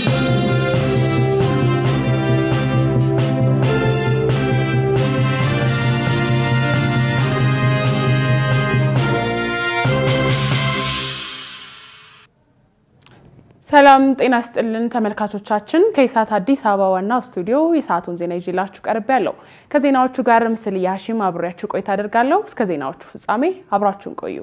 ሰላም ጤና ስጥልን ተመልካቾቻችን፣ ከኢሳት አዲስ አበባ ዋናው ስቱዲዮ የሰዓቱን ዜና ይዤላችሁ ቀርቤ ያለው ከዜናዎቹ ጋር ምስል ያሺም አብሬያችሁ ቆይታ አደርጋለሁ። እስከ ዜናዎቹ ፍጻሜ አብራችሁን ቆዩ።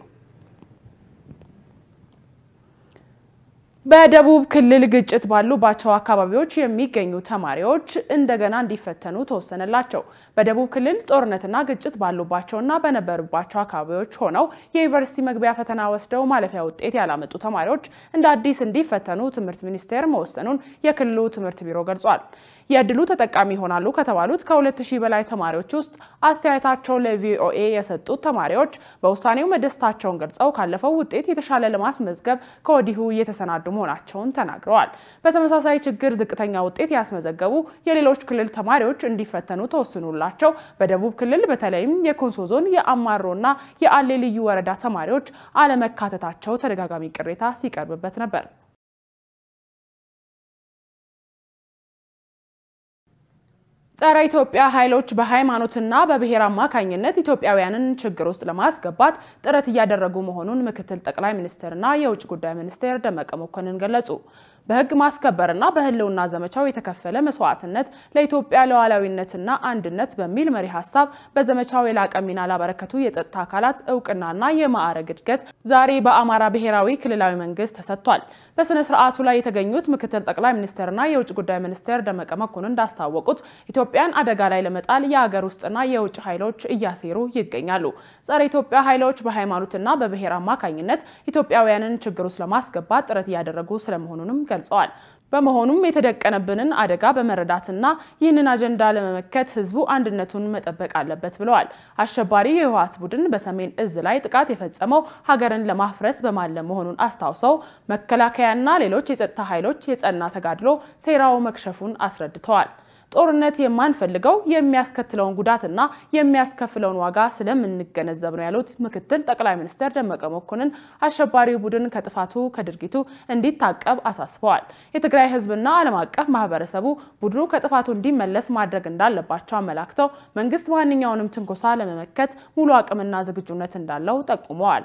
በደቡብ ክልል ግጭት ባሉባቸው አካባቢዎች የሚገኙ ተማሪዎች እንደገና እንዲፈተኑ ተወሰነላቸው። በደቡብ ክልል ጦርነትና ግጭት ባሉባቸውና በነበሩባቸው አካባቢዎች ሆነው የዩኒቨርሲቲ መግቢያ ፈተና ወስደው ማለፊያ ውጤት ያላመጡ ተማሪዎች እንደ አዲስ እንዲፈተኑ ትምህርት ሚኒስቴር መወሰኑን የክልሉ ትምህርት ቢሮ ገልጿል። የእድሉ ተጠቃሚ ይሆናሉ ከተባሉት ከሁለት ሺህ በላይ ተማሪዎች ውስጥ አስተያየታቸውን ለቪኦኤ የሰጡት ተማሪዎች በውሳኔው መደሰታቸውን ገልጸው ካለፈው ውጤት የተሻለ ለማስመዝገብ ከወዲሁ እየተሰናዱ መሆናቸውን ተናግረዋል። በተመሳሳይ ችግር ዝቅተኛ ውጤት ያስመዘገቡ የሌሎች ክልል ተማሪዎች እንዲፈተኑ ተወስኖላቸው በደቡብ ክልል በተለይም የኮንሶ ዞን የአማሮና የአሌ ልዩ ወረዳ ተማሪዎች አለመካተታቸው ተደጋጋሚ ቅሬታ ሲቀርብበት ነበር። ጸረ ኢትዮጵያ ኃይሎች በሃይማኖትና በብሔር አማካኝነት ኢትዮጵያውያንን ችግር ውስጥ ለማስገባት ጥረት እያደረጉ መሆኑን ምክትል ጠቅላይ ሚኒስትርና የውጭ ጉዳይ ሚኒስቴር ደመቀ መኮንን ገለጹ። በሕግ ማስከበርና በህልውና ዘመቻው የተከፈለ መስዋዕትነት ለኢትዮጵያ ሉዓላዊነትና አንድነት በሚል መሪ ሀሳብ በዘመቻው የላቀ ሚና ላበረከቱ የጸጥታ አካላት እውቅናና የማዕረግ እድገት ዛሬ በአማራ ብሔራዊ ክልላዊ መንግስት ተሰጥቷል። በስነ ስርዓቱ ላይ የተገኙት ምክትል ጠቅላይ ሚኒስትርና የውጭ ጉዳይ ሚኒስቴር ደመቀ መኮንን እንዳስታወቁት ኢትዮጵያን አደጋ ላይ ለመጣል የሀገር ውስጥና የውጭ ኃይሎች እያሴሩ ይገኛሉ። ጸረ ኢትዮጵያ ኃይሎች በሃይማኖትና በብሔር አማካኝነት ኢትዮጵያውያንን ችግር ውስጥ ለማስገባት ጥረት እያደረጉ ስለመሆኑንም ገልጸዋል። በመሆኑም የተደቀነብንን አደጋ በመረዳትና ይህንን አጀንዳ ለመመከት ህዝቡ አንድነቱን መጠበቅ አለበት ብለዋል። አሸባሪው የህወሓት ቡድን በሰሜን እዝ ላይ ጥቃት የፈጸመው ሀገርን ለማፍረስ በማለም መሆኑን አስታውሰው መከላከያና ሌሎች የጸጥታ ኃይሎች የጸና ተጋድሎ ሴራው መክሸፉን አስረድተዋል። ጦርነት የማንፈልገው የሚያስከትለውን ጉዳትና የሚያስከፍለውን ዋጋ ስለምንገነዘብ ነው ያሉት ምክትል ጠቅላይ ሚኒስትር ደመቀ መኮንን አሸባሪው ቡድን ከጥፋቱ ከድርጊቱ እንዲታቀብ አሳስበዋል። የትግራይ ህዝብና ዓለም አቀፍ ማህበረሰቡ ቡድኑ ከጥፋቱ እንዲመለስ ማድረግ እንዳለባቸው አመላክተው መንግስት ማንኛውንም ትንኮሳ ለመመከት ሙሉ አቅምና ዝግጁነት እንዳለው ጠቁመዋል።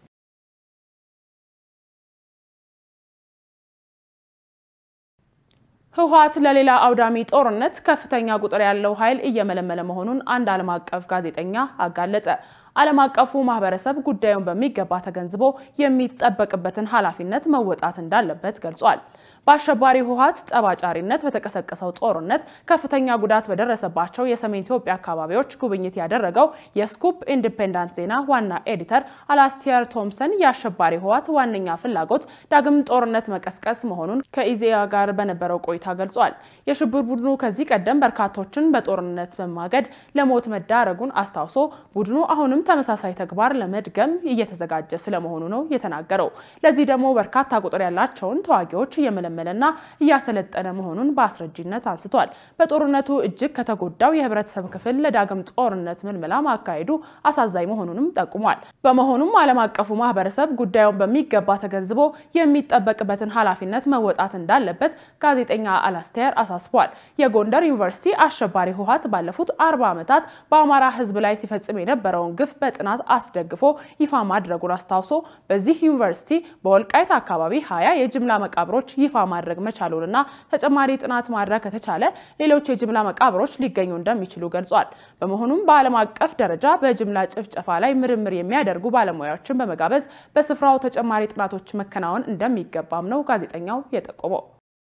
ህወሓት ለሌላ አውዳሚ ጦርነት ከፍተኛ ቁጥር ያለው ኃይል እየመለመለ መሆኑን አንድ ዓለም አቀፍ ጋዜጠኛ አጋለጠ። ዓለም አቀፉ ማህበረሰብ ጉዳዩን በሚገባ ተገንዝቦ የሚጠበቅበትን ኃላፊነት መወጣት እንዳለበት ገልጿል። በአሸባሪ ህወሓት ጠባጫሪነት በተቀሰቀሰው ጦርነት ከፍተኛ ጉዳት በደረሰባቸው የሰሜን ኢትዮጵያ አካባቢዎች ጉብኝት ያደረገው የስኩፕ ኢንዲፔንዳንት ዜና ዋና ኤዲተር አላስቲየር ቶምሰን የአሸባሪ ህወሓት ዋነኛ ፍላጎት ዳግም ጦርነት መቀስቀስ መሆኑን ከኢዜአ ጋር በነበረው ቆይታ ገልጿል። የሽብር ቡድኑ ከዚህ ቀደም በርካቶችን በጦርነት በማገድ ለሞት መዳረጉን አስታውሶ ቡድኑ አሁንም ተመሳሳይ ተግባር ለመድገም እየተዘጋጀ ስለመሆኑ ነው የተናገረው። ለዚህ ደግሞ በርካታ ቁጥር ያላቸውን ተዋጊዎች እየመለመለና እያሰለጠነ መሆኑን በአስረጂነት አንስቷል። በጦርነቱ እጅግ ከተጎዳው የህብረተሰብ ክፍል ለዳግም ጦርነት ምልመላ ማካሄዱ አሳዛኝ መሆኑንም ጠቁሟል። በመሆኑም ዓለም አቀፉ ማህበረሰብ ጉዳዩን በሚገባ ተገንዝቦ የሚጠበቅበትን ኃላፊነት መወጣት እንዳለበት ጋዜጠኛ አላስቴር አሳስቧል። የጎንደር ዩኒቨርሲቲ አሸባሪ ህወሓት ባለፉት አርባ ዓመታት በአማራ ህዝብ ላይ ሲፈጽም የነበረውን ግፍ በጥናት አስደግፎ ይፋ ማድረጉን አስታውሶ በዚህ ዩኒቨርሲቲ በወልቃይት አካባቢ ሀያ የጅምላ መቃብሮች ይፋ ማድረግ መቻሉንና ተጨማሪ ጥናት ማድረግ ከተቻለ ሌሎች የጅምላ መቃብሮች ሊገኙ እንደሚችሉ ገልጿል። በመሆኑም በዓለም አቀፍ ደረጃ በጅምላ ጭፍጨፋ ላይ ምርምር የሚያደርጉ ባለሙያዎችን በመጋበዝ በስፍራው ተጨማሪ ጥናቶች መከናወን እንደሚገባም ነው ጋዜጠኛው የጠቆመው።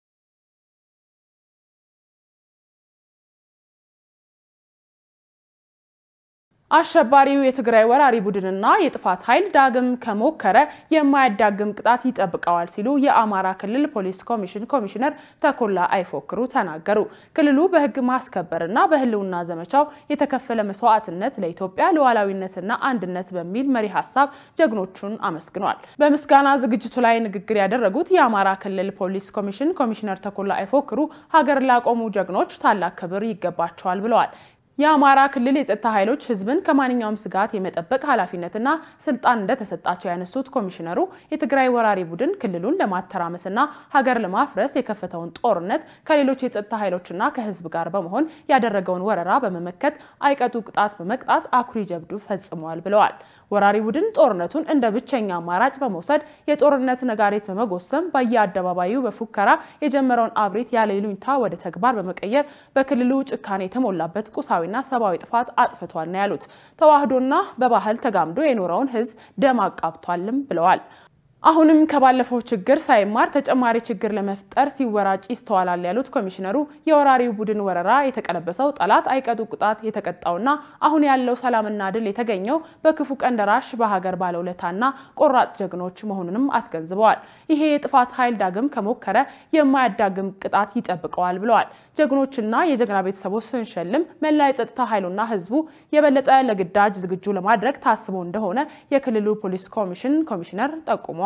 አሸባሪው የትግራይ ወራሪ ቡድንና የጥፋት ኃይል ዳግም ከሞከረ የማያዳግም ቅጣት ይጠብቀዋል ሲሉ የአማራ ክልል ፖሊስ ኮሚሽን ኮሚሽነር ተኮላ አይፎክሩ ተናገሩ። ክልሉ በሕግ ማስከበርና በህልውና ዘመቻው የተከፈለ መስዋዕትነት ለኢትዮጵያ ሉዓላዊነትና አንድነት በሚል መሪ ሀሳብ ጀግኖቹን አመስግኗል። በምስጋና ዝግጅቱ ላይ ንግግር ያደረጉት የአማራ ክልል ፖሊስ ኮሚሽን ኮሚሽነር ተኮላ አይፎክሩ ሀገር ላቆሙ ጀግኖች ታላቅ ክብር ይገባቸዋል ብለዋል። የአማራ ክልል የጸጥታ ኃይሎች ሕዝብን ከማንኛውም ስጋት የመጠበቅ ኃላፊነትና ስልጣን እንደተሰጣቸው ያነሱት ኮሚሽነሩ የትግራይ ወራሪ ቡድን ክልሉን ለማተራመስና ሀገር ለማፍረስ የከፈተውን ጦርነት ከሌሎች የጸጥታ ኃይሎችና ከሕዝብ ጋር በመሆን ያደረገውን ወረራ በመመከት አይቀጡ ቅጣት በመቅጣት አኩሪ ጀብዱ ፈጽመዋል ብለዋል። ወራሪ ቡድን ጦርነቱን እንደ ብቸኛ አማራጭ በመውሰድ የጦርነት ነጋሪት በመጎሰም በየአደባባዩ በፉከራ የጀመረውን አብሪት ያለ ይሉኝታ ወደ ተግባር በመቀየር በክልሉ ጭካኔ የተሞላበት ቁሳዊ ና ሰብአዊ ጥፋት አጥፍቷል ነው ያሉት። ተዋህዶና በባህል ተጋምዶ የኖረውን ህዝብ ደም አቃብቷልም ብለዋል። አሁንም ከባለፈው ችግር ሳይማር ተጨማሪ ችግር ለመፍጠር ሲወራጭ ይስተዋላል ያሉት ኮሚሽነሩ የወራሪው ቡድን ወረራ የተቀለበሰው ጠላት አይቀጡ ቅጣት የተቀጣውና አሁን ያለው ሰላምና ድል የተገኘው በክፉ ቀን ደራሽ በሀገር ባለውለታና ቆራጥ ጀግኖች መሆኑንም አስገንዝበዋል። ይሄ የጥፋት ኃይል ዳግም ከሞከረ የማያዳግም ቅጣት ይጠብቀዋል ብለዋል። ጀግኖችና የጀግና ቤተሰቦች ስንሸልም መላ የጸጥታ ኃይሉና ህዝቡ የበለጠ ለግዳጅ ዝግጁ ለማድረግ ታስቦ እንደሆነ የክልሉ ፖሊስ ኮሚሽን ኮሚሽነር ጠቁመዋል።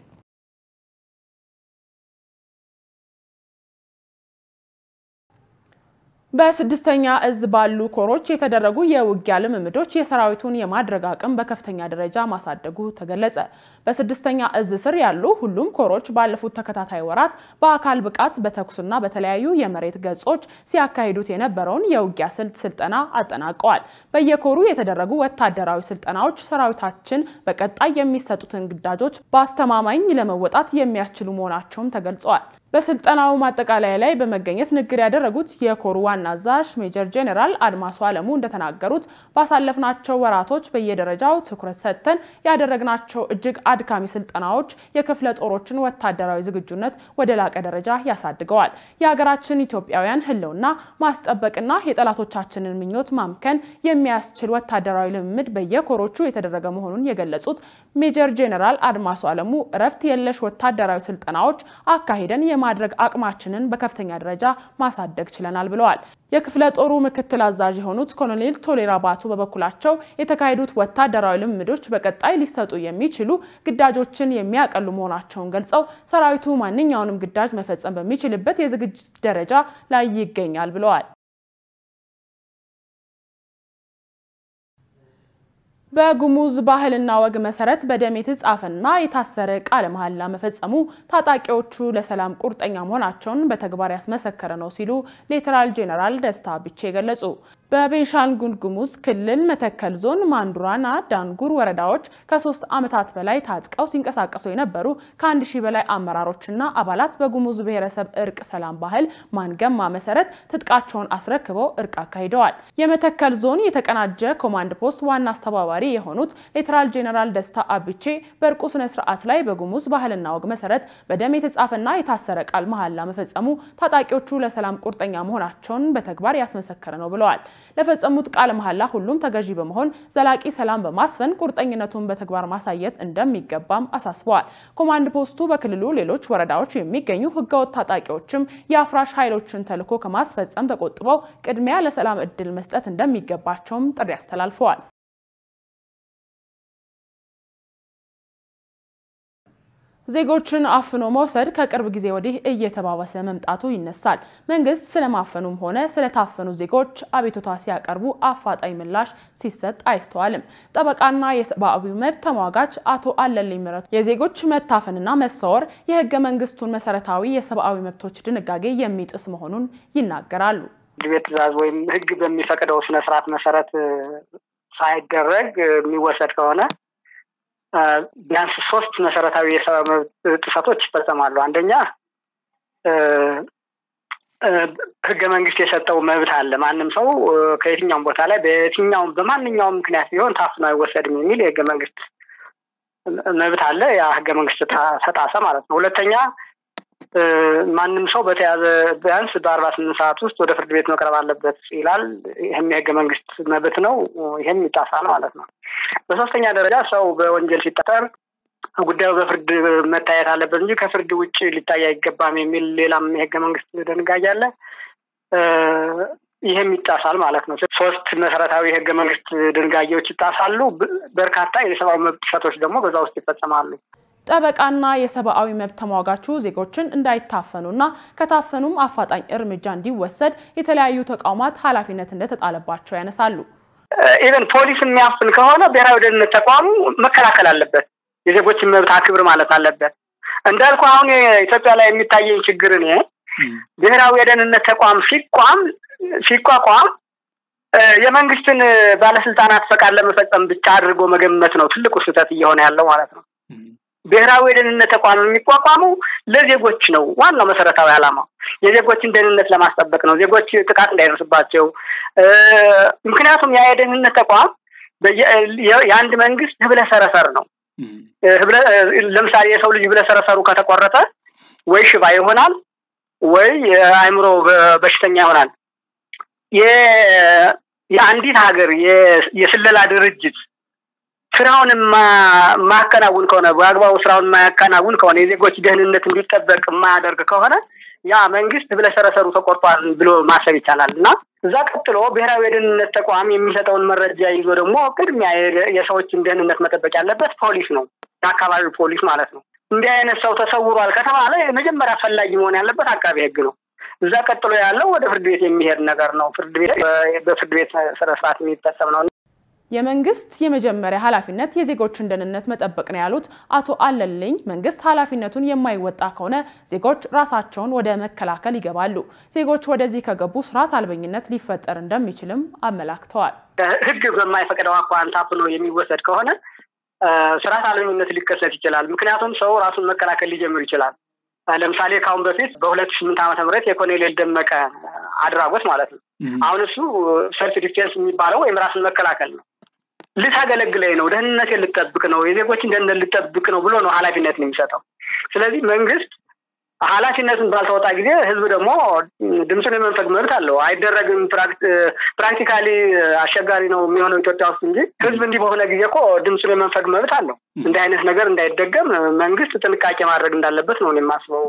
በስድስተኛ እዝ ባሉ ኮሮች የተደረጉ የውጊያ ልምምዶች የሰራዊቱን የማድረግ አቅም በከፍተኛ ደረጃ ማሳደጉ ተገለጸ። በስድስተኛ እዝ ስር ያሉ ሁሉም ኮሮች ባለፉት ተከታታይ ወራት በአካል ብቃት በተኩስና በተለያዩ የመሬት ገጾች ሲያካሂዱት የነበረውን የውጊያ ስልት ስልጠና አጠናቀዋል። በየኮሩ የተደረጉ ወታደራዊ ስልጠናዎች ሰራዊታችን በቀጣይ የሚሰጡትን ግዳጆች በአስተማማኝ ለመወጣት የሚያስችሉ መሆናቸውም ተገልጸዋል። በስልጠናው ማጠቃለያ ላይ በመገኘት ንግግር ያደረጉት የኮሩ ዋና አዛዥ ሜጀር ጄኔራል አድማሱ አለሙ እንደተናገሩት ባሳለፍናቸው ወራቶች በየደረጃው ትኩረት ሰጥተን ያደረግናቸው እጅግ አድካሚ ስልጠናዎች የክፍለ ጦሮችን ወታደራዊ ዝግጁነት ወደ ላቀ ደረጃ ያሳድገዋል። የሀገራችን ኢትዮጵያውያን ሕልውና ማስጠበቅና የጠላቶቻችንን ምኞት ማምከን የሚያስችል ወታደራዊ ልምምድ በየኮሮቹ የተደረገ መሆኑን የገለጹት ሜጀር ጄኔራል አድማሱ አለሙ እረፍት የለሽ ወታደራዊ ስልጠናዎች አካሂደን የማድረግ አቅማችንን በከፍተኛ ደረጃ ማሳደግ ችለናል ብለዋል። የክፍለ ጦሩ ምክትል አዛዥ የሆኑት ኮሎኔል ቶሌራ ባቱ በበኩላቸው የተካሄዱት ወታደራዊ ልምምዶች በቀጣይ ሊሰጡ የሚችሉ ግዳጆችን የሚያቀሉ መሆናቸውን ገልጸው ሰራዊቱ ማንኛውንም ግዳጅ መፈጸም በሚችልበት የዝግጅት ደረጃ ላይ ይገኛል ብለዋል። በጉሙዝ ባህልና ወግ መሰረት በደም የተጻፈና የታሰረ ቃለ መሐላ መፈጸሙ ታጣቂዎቹ ለሰላም ቁርጠኛ መሆናቸውን በተግባር ያስመሰከረ ነው ሲሉ ሌተናል ጄኔራል ደስታ ቢቼ ገለጹ። በቤንሻንጉል ጉሙዝ ክልል መተከል ዞን ማንዱራና ዳንጉር ወረዳዎች ከሶስት ዓመታት በላይ ታጥቀው ሲንቀሳቀሱ የነበሩ ከአንድ ሺህ በላይ አመራሮችና አባላት በጉሙዝ ብሔረሰብ እርቅ ሰላም ባህል ማንገማ መሰረት ትጥቃቸውን አስረክበው እርቅ አካሂደዋል። የመተከል ዞን የተቀናጀ ኮማንድ ፖስት ዋና አስተባባሪ የሆኑት ሌተናል ጄኔራል ደስታ አብቼ በእርቁ ስነ ስርዓት ላይ በጉሙዝ ባህልና ወግ መሰረት በደም የተጻፈና የታሰረ ቃል መሐላ መፈጸሙ ታጣቂዎቹ ለሰላም ቁርጠኛ መሆናቸውን በተግባር ያስመሰከረ ነው ብለዋል። ለፈጸሙት ቃለ መሐላ ሁሉም ተገዢ በመሆን ዘላቂ ሰላም በማስፈን ቁርጠኝነቱን በተግባር ማሳየት እንደሚገባም አሳስበዋል። ኮማንድ ፖስቱ በክልሉ ሌሎች ወረዳዎች የሚገኙ ህገወጥ ታጣቂዎችም የአፍራሽ ኃይሎችን ተልዕኮ ከማስፈጸም ተቆጥበው ቅድሚያ ለሰላም እድል መስጠት እንደሚገባቸውም ጥሪ አስተላልፈዋል። ዜጎችን አፍኖ መውሰድ ከቅርብ ጊዜ ወዲህ እየተባባሰ መምጣቱ ይነሳል። መንግስት ስለማፈኑም ሆነ ስለታፈኑ ዜጎች አቤቱታ ሲያቀርቡ አፋጣኝ ምላሽ ሲሰጥ አይስተዋልም። ጠበቃና የሰብአዊ መብት ተሟጋች አቶ አለልኝ ምረቱ የዜጎች መታፈንና መሰወር የህገ መንግስቱን መሰረታዊ የሰብአዊ መብቶች ድንጋጌ የሚጥስ መሆኑን ይናገራሉ። ፍርድ ቤት ትዕዛዝ ወይም ህግ በሚፈቅደው ስነስርዓት መሰረት ሳይደረግ የሚወሰድ ከሆነ ቢያንስ ሶስት መሰረታዊ የሰብአዊ መብት ጥሰቶች ይፈጸማሉ። አንደኛ ህገ መንግስት የሰጠው መብት አለ። ማንም ሰው ከየትኛውም ቦታ ላይ በየትኛውም በማንኛውም ምክንያት ቢሆን ታፍኖ አይወሰድም የሚል የህገ መንግስት መብት አለ። ያ ህገ መንግስት ተጣሰ ማለት ነው። ሁለተኛ ማንም ሰው በተያዘ ቢያንስ በአርባ ስምንት ሰዓት ውስጥ ወደ ፍርድ ቤት መቅረብ አለበት ይላል። ይህም የህገ መንግስት መብት ነው። ይህም ይጣሳል ማለት ነው። በሶስተኛ ደረጃ ሰው በወንጀል ሲጠጠር ጉዳዩ በፍርድ መታየት አለበት እንጂ ከፍርድ ውጭ ሊታይ አይገባም የሚል ሌላም የህገ መንግስት ድንጋጌ አለ። ይህም ይጣሳል ማለት ነው። ሶስት መሰረታዊ የህገ መንግስት ድንጋጌዎች ይጣሳሉ። በርካታ የሰብአዊ መብት ጥሰቶች ደግሞ በዛ ውስጥ ይፈጸማሉ። ጠበቃና የሰብአዊ መብት ተሟጋቹ ዜጎችን እንዳይታፈኑና ከታፈኑም አፋጣኝ እርምጃ እንዲወሰድ የተለያዩ ተቋማት ኃላፊነት እንደተጣለባቸው ያነሳሉ። ኢቨን ፖሊስ የሚያፍን ከሆነ ብሔራዊ ደህንነት ተቋሙ መከላከል አለበት። የዜጎችን መብት አክብር ማለት አለበት። እንዳልኩ አሁን ኢትዮጵያ ላይ የሚታየኝ ችግር እኔ ብሔራዊ የደህንነት ተቋም ሲቋም ሲቋቋም የመንግስትን ባለስልጣናት ፈቃድ ለመፈጸም ብቻ አድርጎ መገመት ነው ትልቁ ስህተት እየሆነ ያለው ማለት ነው። ብሔራዊ የደህንነት ተቋም የሚቋቋመው ለዜጎች ነው። ዋናው መሰረታዊ ዓላማው የዜጎችን ደህንነት ለማስጠበቅ ነው። ዜጎች ጥቃት እንዳይደርስባቸው። ምክንያቱም ያ የደህንነት ተቋም የአንድ መንግስት ህብለ ሰረሰር ነው። ለምሳሌ የሰው ልጅ ህብለ ሰረሰሩ ከተቆረጠ ወይ ሽባ ይሆናል ወይ የአእምሮ በሽተኛ ይሆናል። የአንዲት ሀገር የስለላ ድርጅት ስራውን የማያከናውን ከሆነ በአግባቡ ስራውን የማያከናውን ከሆነ የዜጎች ደህንነት እንዲጠበቅ የማያደርግ ከሆነ ያ መንግስት ህብለሰረሰሩ ተቆርጧል ብሎ ማሰብ ይቻላል እና እዛ ቀጥሎ ብሔራዊ የደህንነት ተቋም የሚሰጠውን መረጃ ይዞ ደግሞ ቅድሚያ የሰዎችን ደህንነት መጠበቅ ያለበት ፖሊስ ነው፣ የአካባቢው ፖሊስ ማለት ነው። እንዲህ አይነት ሰው ተሰውሯል ከተባለ የመጀመሪያ አስፈላጊ መሆን ያለበት አቃቤ ህግ ነው። እዛ ቀጥሎ ያለው ወደ ፍርድ ቤት የሚሄድ ነገር ነው። ፍርድ ቤት በፍርድ ቤት ስነስርዓት የሚፈጸም ነው። የመንግስት የመጀመሪያ ኃላፊነት የዜጎችን ደህንነት መጠበቅ ነው ያሉት አቶ አለልኝ መንግስት ኃላፊነቱን የማይወጣ ከሆነ ዜጎች ራሳቸውን ወደ መከላከል ይገባሉ። ዜጎች ወደዚህ ከገቡ ስርዓት አልበኝነት ሊፈጠር እንደሚችልም አመላክተዋል። ህግ በማይፈቅደው አኳኋን ታፍኖ የሚወሰድ ከሆነ ስርዓት አልበኝነት ሊከሰት ይችላል። ምክንያቱም ሰው ራሱን መከላከል ሊጀምር ይችላል። ለምሳሌ ከአሁን በፊት በሁለት ስምንት ዓመተ ምህረት የኮሎኔል ደመቀ አድራጎት ማለት ነው። አሁን እሱ ሰልፍ ዲፌንስ የሚባለው ወይም ራስን መከላከል ነው። ልታገለግለኝ ነው፣ ደህንነቴን ልጠብቅ ነው፣ የዜጎችን ደህንነት ልጠብቅ ነው ብሎ ነው ኃላፊነትን የሚሰጠው። ስለዚህ መንግስት ኃላፊነቱን ባልተወጣ ጊዜ ህዝብ ደግሞ ድምፁን የመንፈግ መብት አለው። አይደረግም። ፕራክቲካሊ አስቸጋሪ ነው የሚሆነው ኢትዮጵያ ውስጥ እንጂ ህዝብ እንዲህ በሆነ ጊዜ እኮ ድምፁን የመንፈግ መብት አለው። እንዲህ አይነት ነገር እንዳይደገም መንግስት ጥንቃቄ ማድረግ እንዳለበት ነው የማስበው።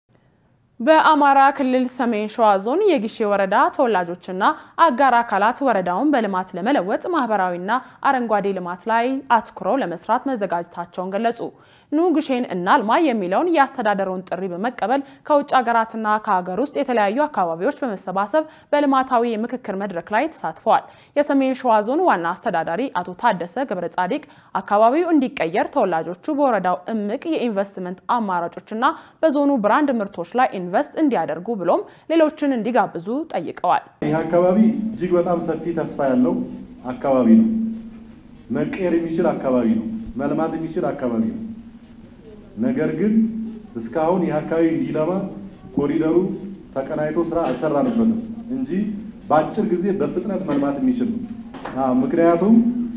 በአማራ ክልል ሰሜን ሸዋ ዞን የጊሼ ወረዳ ተወላጆችና አጋር አካላት ወረዳውን በልማት ለመለወጥ ማህበራዊና አረንጓዴ ልማት ላይ አትኩረው ለመስራት መዘጋጀታቸውን ገለጹ። ኑ ግሼን እናልማ የሚለውን የአስተዳደሩን ጥሪ በመቀበል ከውጭ ሀገራትና ከሀገር ውስጥ የተለያዩ አካባቢዎች በመሰባሰብ በልማታዊ የምክክር መድረክ ላይ ተሳትፈዋል። የሰሜን ሸዋ ዞን ዋና አስተዳዳሪ አቶ ታደሰ ገብረ ጻዲቅ አካባቢው እንዲቀየር ተወላጆቹ በወረዳው እምቅ የኢንቨስትመንት አማራጮችና በዞኑ ብራንድ ምርቶች ላይ ኢንቨስት እንዲያደርጉ ብሎም ሌሎችን እንዲጋብዙ ጠይቀዋል። ይህ አካባቢ እጅግ በጣም ሰፊ ተስፋ ያለው አካባቢ ነው። መቀየር የሚችል አካባቢ ነው። መልማት የሚችል አካባቢ ነው። ነገር ግን እስካሁን ይህ አካባቢ እንዲለማ ኮሪደሩ ተቀናይቶ ስራ አልሰራንበትም እንጂ በአጭር ጊዜ በፍጥነት መልማት የሚችል ነው። ምክንያቱም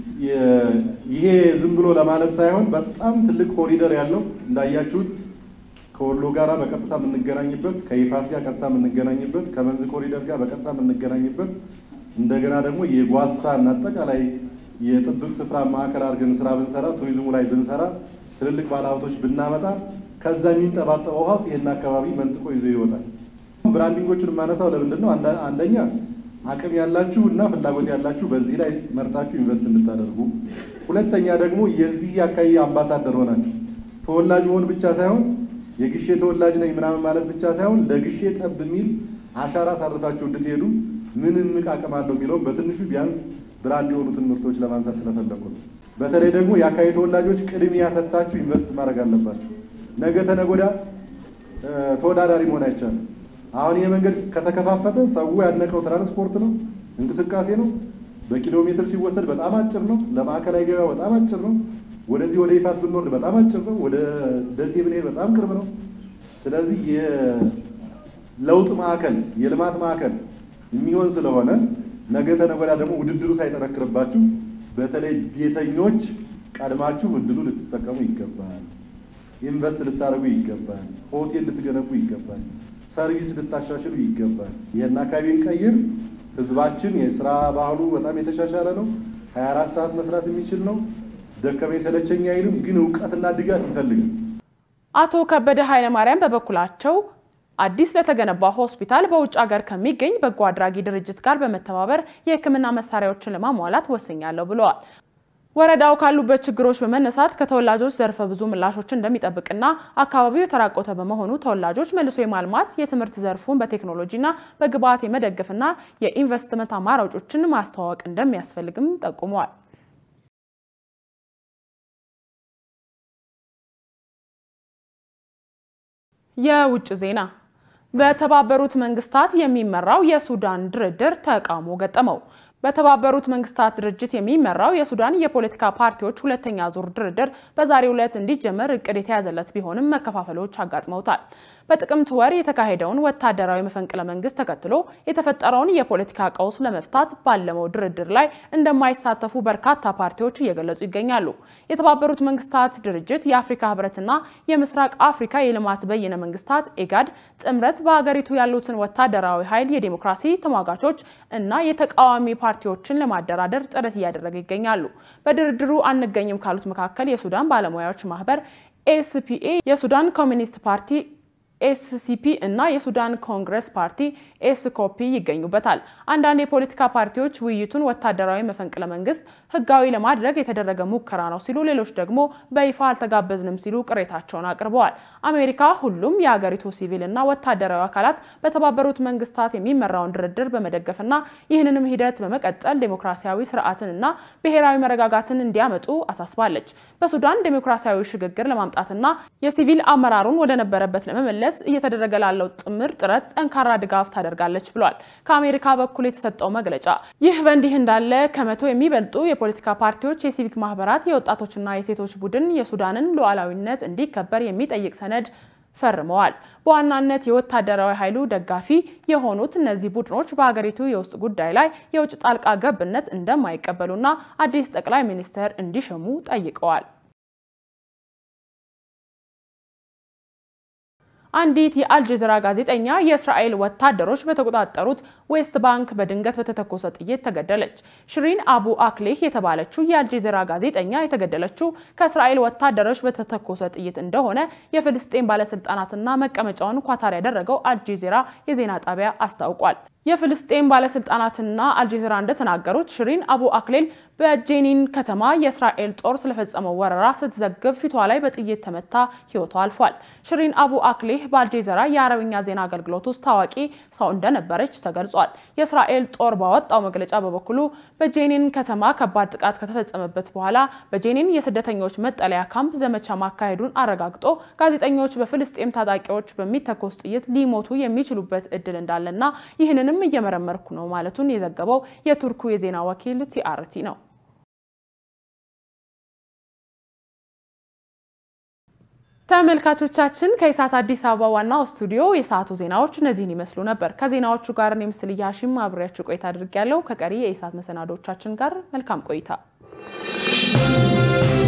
ይሄ ዝም ብሎ ለማለት ሳይሆን በጣም ትልቅ ኮሪደር ያለው እንዳያችሁት ከወሎ ጋራ በቀጥታ የምንገናኝበት ከይፋት ጋር ቀጥታ የምንገናኝበት ከመንዝ ኮሪደር ጋር በቀጥታ የምንገናኝበት እንደገና ደግሞ የጓሳ እና አጠቃላይ የጥብቅ ስፍራ ማዕከል አድርገን ስራ ብንሰራ ቱሪዝሙ ላይ ብንሰራ ትልልቅ ባለሀብቶች ብናመጣ ከዛ የሚንጠባጠበው ሀብት ይህን አካባቢ መንጥቆ ይዞ ይወጣል። ብራንዲንጎቹን የማነሳው ለምንድን ነው? አንደኛ አቅም ያላችሁ እና ፍላጎት ያላችሁ በዚህ ላይ መርጣችሁ ኢንቨስት እንድታደርጉ፣ ሁለተኛ ደግሞ የዚህ አካባቢ አምባሳደር ሆናችሁ ተወላጅ መሆን ብቻ ሳይሆን የግሼ ተወላጅ ነኝ ምናምን ማለት ብቻ ሳይሆን ለግሼ ጠብ የሚል አሻራ ሳርፋችሁ እንድትሄዱ ምን እምቅ አቅም አለው የሚለውም በትንሹ ቢያንስ ብራንድ የሆኑትን ምርቶች ለማንሳት ስለፈለጉ ነው። በተለይ ደግሞ የአካባቢ ተወላጆች ቅድሚያ ሰጥታችሁ ኢንቨስት ማድረግ አለባቸው። ነገ ተነገ ወዲያ ተወዳዳሪ መሆን አይቻልም። አሁን ይሄ መንገድ ከተከፋፈተ ሰው ያነቀው ትራንስፖርት ነው፣ እንቅስቃሴ ነው። በኪሎ ሜትር ሲወሰድ በጣም አጭር ነው። ለማዕከላዊ ገበያ በጣም አጭር ነው። ወደዚህ ወደ ይፋት ብንወርድ በጣም አጭር ነው። ወደ ደሴ ብንሄድ በጣም ቅርብ ነው። ስለዚህ የለውጥ ማዕከል የልማት ማዕከል የሚሆን ስለሆነ ነገ ተነገ ወዲያ ደግሞ ውድድሩ ሳይጠነክርባችሁ በተለይ ቤተኞች ቀድማችሁ እድሉ ልትጠቀሙ ይገባል። ኢንቨስት ልታደርጉ ይገባል። ሆቴል ልትገነቡ ይገባል። ሰርቪስ ልታሻሽሉ ይገባል። ይህን አካባቢ እንቀይር። ህዝባችን የስራ ባህሉ በጣም የተሻሻለ ነው። ሀያ አራት ሰዓት መስራት የሚችል ነው። ደከመኝ ሰለቸኝ አይልም። ግን እውቀትና ድጋፍ ይፈልጋል። አቶ ከበደ ኃይለማርያም በበኩላቸው አዲስ ለተገነባ ሆስፒታል በውጭ ሀገር ከሚገኝ በጎ አድራጊ ድርጅት ጋር በመተባበር የሕክምና መሳሪያዎችን ለማሟላት ወስኛለሁ ብለዋል። ወረዳው ካሉበት ችግሮች በመነሳት ከተወላጆች ዘርፈ ብዙ ምላሾችን እንደሚጠብቅና አካባቢው የተራቆተ በመሆኑ ተወላጆች መልሶ የማልማት የትምህርት ዘርፉን በቴክኖሎጂና በግብዓት የመደገፍና የኢንቨስትመንት አማራጮችን ማስተዋወቅ እንደሚያስፈልግም ጠቁመዋል። የውጭ ዜና በተባበሩት መንግስታት የሚመራው የሱዳን ድርድር ተቃውሞ ገጠመው። በተባበሩት መንግስታት ድርጅት የሚመራው የሱዳን የፖለቲካ ፓርቲዎች ሁለተኛ ዙር ድርድር በዛሬው ዕለት እንዲጀመር እቅድ የተያዘለት ቢሆንም መከፋፈሎች አጋጥመውታል። በጥቅምት ወር የተካሄደውን ወታደራዊ መፈንቅለ መንግስት ተከትሎ የተፈጠረውን የፖለቲካ ቀውስ ለመፍታት ባለመው ድርድር ላይ እንደማይሳተፉ በርካታ ፓርቲዎች እየገለጹ ይገኛሉ። የተባበሩት መንግስታት ድርጅት የአፍሪካ ህብረትና የምስራቅ አፍሪካ የልማት በይነ መንግስታት ኢጋድ ጥምረት በሀገሪቱ ያሉትን ወታደራዊ ኃይል፣ የዲሞክራሲ ተሟጋቾች እና የተቃዋሚ ፓርቲዎችን ለማደራደር ጥረት እያደረገ ይገኛሉ። በድርድሩ አንገኝም ካሉት መካከል የሱዳን ባለሙያዎች ማህበር ኤስፒኤ፣ የሱዳን ኮሚኒስት ፓርቲ ኤስሲፒ እና የሱዳን ኮንግረስ ፓርቲ ኤስኮፒ ይገኙበታል። አንዳንድ የፖለቲካ ፓርቲዎች ውይይቱን ወታደራዊ መፈንቅለ መንግስት ህጋዊ ለማድረግ የተደረገ ሙከራ ነው ሲሉ፣ ሌሎች ደግሞ በይፋ አልተጋበዝንም ሲሉ ቅሬታቸውን አቅርበዋል። አሜሪካ ሁሉም የሀገሪቱ ሲቪል እና ወታደራዊ አካላት በተባበሩት መንግስታት የሚመራውን ድርድር በመደገፍና ይህንንም ሂደት በመቀጠል ዴሞክራሲያዊ ስርዓትን እና ብሔራዊ መረጋጋትን እንዲያመጡ አሳስባለች። በሱዳን ዴሞክራሲያዊ ሽግግር ለማምጣትና የሲቪል አመራሩን ወደነበረበት ለመመለስ እየተደረገ ላለው ጥምር ጥረት ጠንካራ ድጋፍ ታደርጋለች ብሏል። ከአሜሪካ በኩል የተሰጠው መግለጫ ይህ በእንዲህ እንዳለ ከመቶ የሚበልጡ የፖለቲካ ፓርቲዎች፣ የሲቪክ ማህበራት፣ የወጣቶችና የሴቶች ቡድን የሱዳንን ሉዓላዊነት እንዲከበር የሚጠይቅ ሰነድ ፈርመዋል። በዋናነት የወታደራዊ ኃይሉ ደጋፊ የሆኑት እነዚህ ቡድኖች በሀገሪቱ የውስጥ ጉዳይ ላይ የውጭ ጣልቃ ገብነት እንደማይቀበሉና አዲስ ጠቅላይ ሚኒስትር እንዲሸሙ ጠይቀዋል። አንዲት የአልጀዚራ ጋዜጠኛ የእስራኤል ወታደሮች በተቆጣጠሩት ዌስት ባንክ በድንገት በተተኮሰ ጥይት ተገደለች። ሽሪን አቡ አክሌህ የተባለችው የአልጀዚራ ጋዜጠኛ የተገደለችው ከእስራኤል ወታደሮች በተተኮሰ ጥይት እንደሆነ የፍልስጤን ባለስልጣናትና መቀመጫውን ኳታር ያደረገው አልጀዚራ የዜና ጣቢያ አስታውቋል። የፍልስጤን ባለስልጣናትና አልጀዚራ እንደተናገሩት ሽሪን አቡ አክሌል በጄኒን ከተማ የእስራኤል ጦር ስለፈጸመው ወረራ ስትዘግብ ፊቷ ላይ በጥይት ተመታ ሕይወቷ አልፏል። ሽሪን አቡ አክሌህ በአልጀዚራ የአረብኛ ዜና አገልግሎት ውስጥ ታዋቂ ሰው እንደነበረች ተገልጿል። የእስራኤል ጦር ባወጣው መግለጫ በበኩሉ በጄኒን ከተማ ከባድ ጥቃት ከተፈጸመበት በኋላ በጄኒን የስደተኞች መጠለያ ካምፕ ዘመቻ ማካሄዱን አረጋግጦ ጋዜጠኞች በፍልስጤም ታጣቂዎች በሚተኮስ ጥይት ሊሞቱ የሚችሉበት እድል እንዳለና ይህንንም እየመረመርኩ ነው ማለቱን የዘገበው የቱርኩ የዜና ወኪል ቲአርቲ ነው። ተመልካቾቻችን ከኢሳት አዲስ አበባ ዋናው ስቱዲዮ የሰዓቱ ዜናዎች እነዚህን ይመስሉ ነበር። ከዜናዎቹ ጋር እኔ ምስል እያሽም አብሬያችሁ ቆይታ አድርጌያለሁ። ከቀሪ የኢሳት መሰናዶቻችን ጋር መልካም ቆይታ